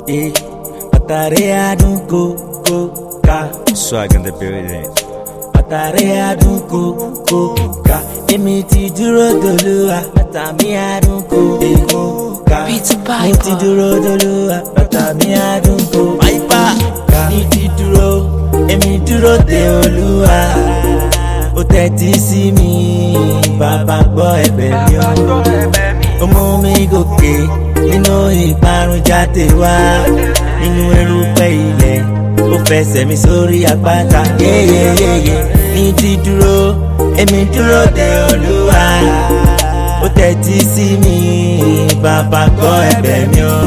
eh. Àtàrí adùn kókó ká. Swag in the building. Àtàrí adùn kókó ká. Èmi ti dúró dolúwa. Àtàmí adùn kókó ká. Peter Mo ti Piper. dúró dolúwa. Àtàmí adùn kókó ká. Ní ti dúró, èmi dúró de olúwa. Ó tẹ́tí sí mi, bàbá gbọ́ ẹ̀bẹ̀ mi o ó mú mi gòkè nínú ìparun jáde wá nínú erùpẹ̀ ilẹ̀ ó fẹsẹ̀ mi sórí àpáta yéyéyéyé ní ti dúró èmi dúró de olúwa ó tẹ́tí sí mi bàbá gbọ́ ẹ̀bẹ̀ mi o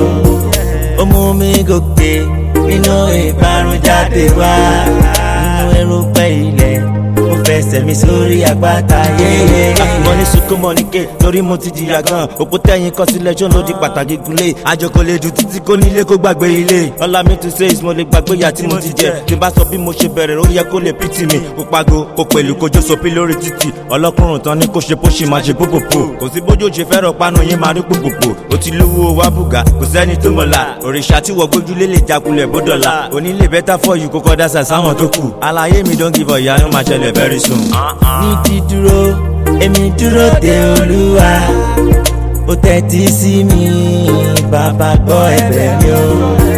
ó mú mi gòkè nínú ìparun jáde wá nínú erùpẹ̀ ilẹ̀ ó fẹsẹ̀ mi sórí àpáta yéyéyé. mo ní sunkún mọ́ ní ké torí mo ti jìyà gan òkú tẹ̀yìn kọ́ sílẹ̀ ṣó ló di pàtàkì gúnlé àjọkò lè dùn títí kó nílé kó gbàgbé ilé ọlá mi tún ṣe mo lè gbàgbé ìyá tí mo ti jẹ tí n bá sọ bí mo ṣe bẹ̀rẹ̀ ó yẹ kó lè pìtì mi kó pago kó pẹ̀lú kójó sopí lórí títì ọlọ́kùnrin tán ní kó ṣe bó ṣe máa ṣe pòpòpò kò sí bójú ṣe fẹ́ràn panu yín máa rí pòpòpò ó ti lówó wá bùgà kò sẹ́ni tó mọ̀la òrìṣà tí wọ́n gbójúlé lè jakulẹ̀ bódọ̀la onílé bẹ́tà fọ́ yìí kókó dá sàsáwọn tó kù àlàyé mi don give ọ̀yà ló máa ṣẹlẹ̀ very soon. ní dídúró èmi dúró de olúwa ó tẹ́tí sí mi bàbá gbọ́ ẹ̀bẹ̀ mi o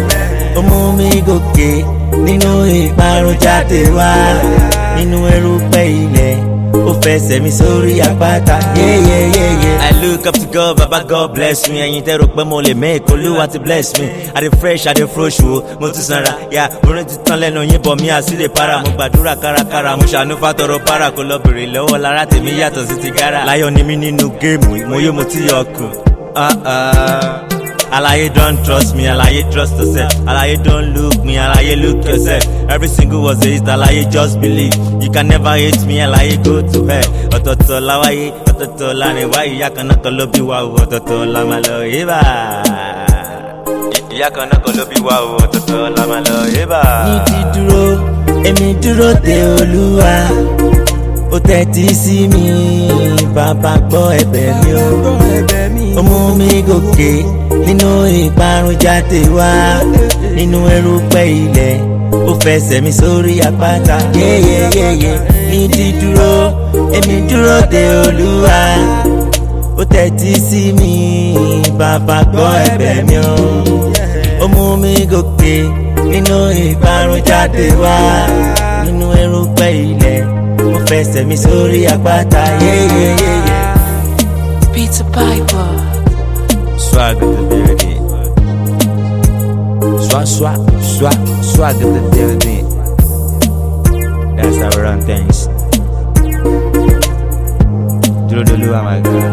ó mú mi gòkè nínú ìparun jáde wá nínú erùpẹ̀ ilẹ̀ ó fẹsẹ̀ mi sórí àpáta yéyéyéyé. I look up to God, Baba God bless me. Ẹyin tẹ́ rò pé mo lè make olúwa ti bless me. I dey fresh, I dey fresh wo, mo tún sanra. Ya orin ti tán lẹ́nu yín bọ̀ mí àsìlè para. Mo gbàdúrà kárakára, mo ṣàánú fàtọrọ para. Kò lọ bèrè lọ́wọ́ lára tèmi yàtọ̀ sí ti gara. Láyọ̀ ni mí nínú géèmù, mo yó mo ti yọ ọkùn. Ah, ah. Alaye don't trust me, Alaye trust yourself. Alaye don't look me, Alaye look yourself. Every single was a hit, Alaye just believe. You can never hate me, Alaye go to hell. Ọ̀tọ̀ọ̀tọ̀ la wáyé, ọ̀tọ̀ọ̀tọ̀ la rìn wáyé, ìyá kan náà kan ló bí wa o, ọ̀tọ̀ọ̀tọ̀ la máa lọ yébà. Ìyá kan náà kan ló bí wa o, ọ̀tọ̀ọ̀tọ̀ la máa lọ yébà. ní dídúró èmi dúró de olúwa ó tẹ́tí sí mi bàbá gbọ́ ẹ̀bẹ̀ mi o ó mú mi gòkè nínú ìparun jáde wá nínú erùpẹ̀ ilẹ̀ ó fẹsẹ̀ mi sórí àpáta yéyéyéyé ní dídúró èmi dúró de olúwa ó tẹ́tí sí mi bàbá gbọ́ ẹ̀bẹ̀ mi o ó mú mi gòkè nínú ìparun jáde wá nínú erùpẹ̀ ilẹ̀ ó fẹsẹ̀ mi sórí àpáta yéyéyéyé. Peter Piper. Swag in the building. Swag, swag, swag, swag in the building. That's how we run things. Dúró dolúwa my God.